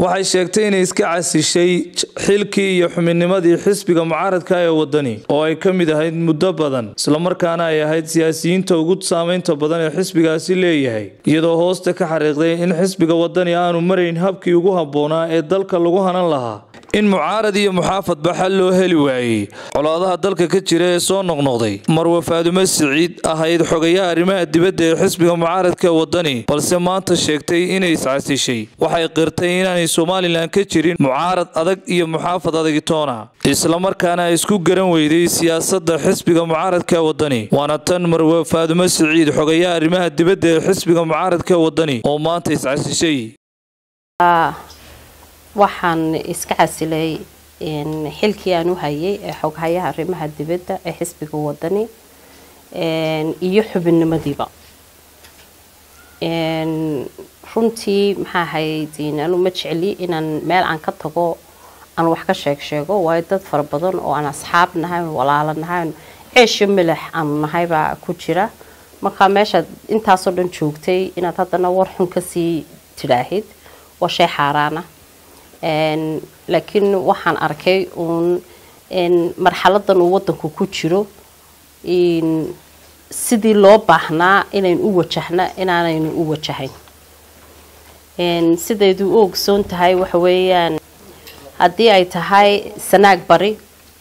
waxay sheegtay inay iska casishay xilkii iyo xubinnimadii xisbiga mucaaradka ee wadani oo ay ka mid ahayd muddo badan islamarkaana ay ahayd siyaasiyiinta ugu saameynta badan ee xisbigaasi leeyahay iyadoo hoosta ka xariiqday in xisbiga wadani aanu marayn habkii ugu habboonaa ee dalka lagu hanan lahaa in mucaarad iyo muxaafadba xal loo heli waayey colaadaha dalka ka jira ee soo noqnoqday marwe faadume siciid ahayd xogayaha arrimaha dibadda ee xisbiga mucaaradka ee wadani balse maanta sheegtay inay iscasishay waxay qirtay inaanay somalilan ka jirin mucaarad adag iyo muxaafad adagitoona islamarkaana ay isku garan weyday siyaasadda xisbiga mucaaradka ee wadani waana tan marwe faadume siciid xogayaha arrimaha dibadda ee xisbiga mucaaradka ee wadani oo maanta iscasishay waxaan iska casilay xilkii aan u hayay ee xoghayaha arrimaha dibadda ee xisbiga wadani iyo xubinnimadiiba runtii maxaa ahayd anu ma jecli inaan meel aan ka tago aan wax ka sheeg sheego waayo dad fara badan oo aan asxaab nahay walaalo nahay ceesho milax aanu nahaybaa ku jira markaa meeshaad intaasoo dhan joogtay inaad haddana war xun kasii tidhaahid waa shay xaaraana laakiin waxaan arkay uun marxaladan uu wadanku ku jiro sidii loo baahnaa inaynu u wajahna inaanaynu u wajahayn sidaydu u ogsoon tahay waxa weeyaan haddii ay tahay sanaag bari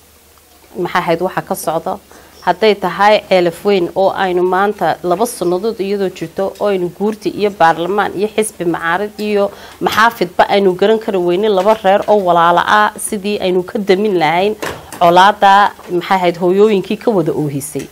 maxaa ahayd waxa ka socda hadday tahay ceelaf weyn oo aynu maanta laba sannadood iyadoo jirto oo aynu guurti iyo baarlamaan iyo xisbi macaarid iyo maxaafidba aynu garan kari weynin laba reer oo walaalo ah sidii aynu ka damin lahayn colaada maxaa ahayd hooyooyinkii ka wada oohisay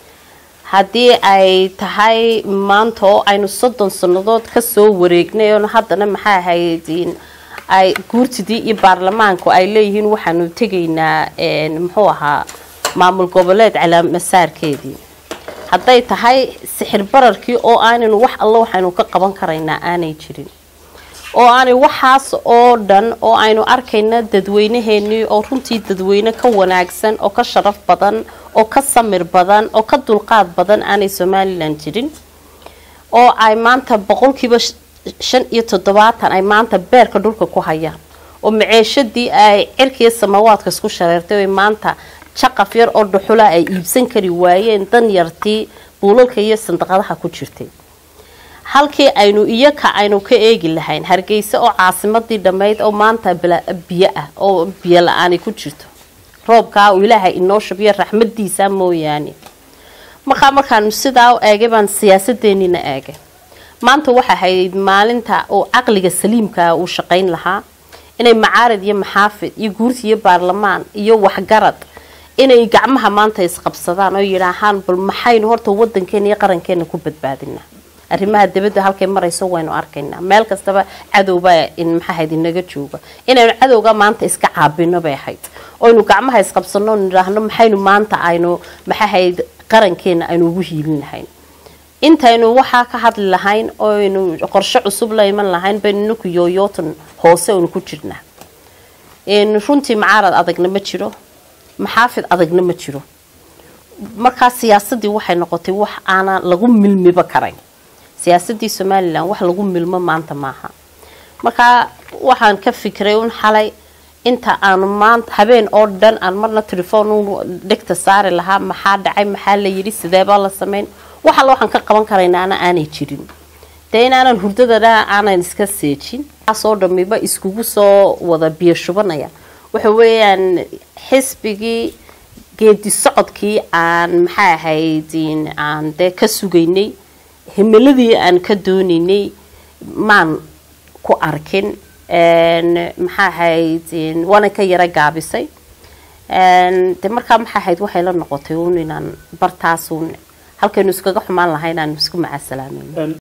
haddii ay tahay maanta oo aynu soddon sannadood kasoo wareegnay oo haddana maxaa ahayd ay guurtidii iyo baarlamaanku ay leeyihiin waxaanu tegaynaa muxuu ahaa maamul goboleed calaamasaarkeedii hadday tahay sixir bararkii oo aanaynu wax alla waxaynu ka qaban karaynaa aanay jirin oo aanay waxaas oo dhan oo aynu arkayna dadweynaheenii oo runtii dadweyne ka wanaagsan oo ka sharaf badan oo ka samir badan oo ka dulqaad badan aanay somalilan jirin oo ay maanta boqolkiiba shan iyo toddobaatan ay maanta beerka dhulka ku hayaan oo maceeshadii ay cirkiiyo samawaadka isku shareertay oy maanta jaqaf yar oo dhuxula ay iibsan kari waayeen dan yartii buulalka iyo sandaqadaha ku jirtay halkii aynu iyaka aynu ka eegi lahayn hargeysa oo caasimadii dhammayd oo maanta biyo ah oo biyo la-aani ku jirto roobkaa uu ilaahay inoo shubiyo raxmadiisa mooyaane markaa markaanu sidaa u eegay baan siyaasadeenina eegay maanta waxa ahayd maalinta oo caqliga saliimkaa uu shaqayn lahaa inay macaarad iyo maxaafid iyo guurti iyo baarlamaan iyo waxgarad inay gacmaha maanta isqabsadaan oo yidhaahaan bal maxaynu horta wadankeena iyo qarankeena ku badbaadinaa arrimaha dibadda halkay marayso waynu arkaynaa meel kastaba cadowbaa maxaahayd inaga jooga inaynu cadowga maanta iska caabino bay ahayd oynu gacmaha isqabsano nidhaahno maxaynu maanta aynu maxaahayd qarankeena aynu ugu hiilin lahayn intaynu waxaa ka hadli lahayn oynu qorshe cusub la iman lahayn baynu ninku yooyootan hoose aynu ku jirnaa runtii macaarad adagna ma jiro maxaafid adagna ma jiro markaa siyaasadii waxay noqotay wax aanan lagu milmiba karayn siyaasadii somalilan wax lagu milmo maanta maaha markaa waxaan ka fikiray un xalay inta aanu maanta habeen oo dhan aan marna telefoon dhegta saari lahaa maxaa dhacay maxaa la yidhi sideebaa la sameyn wax alla waxaan ka qaban karaynaana aanay jirin dee inaanan hurdadana aanan iska seejin kaasoo dhamiba iskugu soo wada biyo shubanaya waxa weeyaan xisbigii geedi socodkii aan maxaa ahayd aan dee ka sugaynay himiladii aan ka doonaynay maan ku arkin maxaa ahayd waana ka yara gaabisay de markaa maxaa ahayd waxay la noqotay un inaan bartaas un halkaynu iskaga xumaan lahayn aan isku macasalaameyn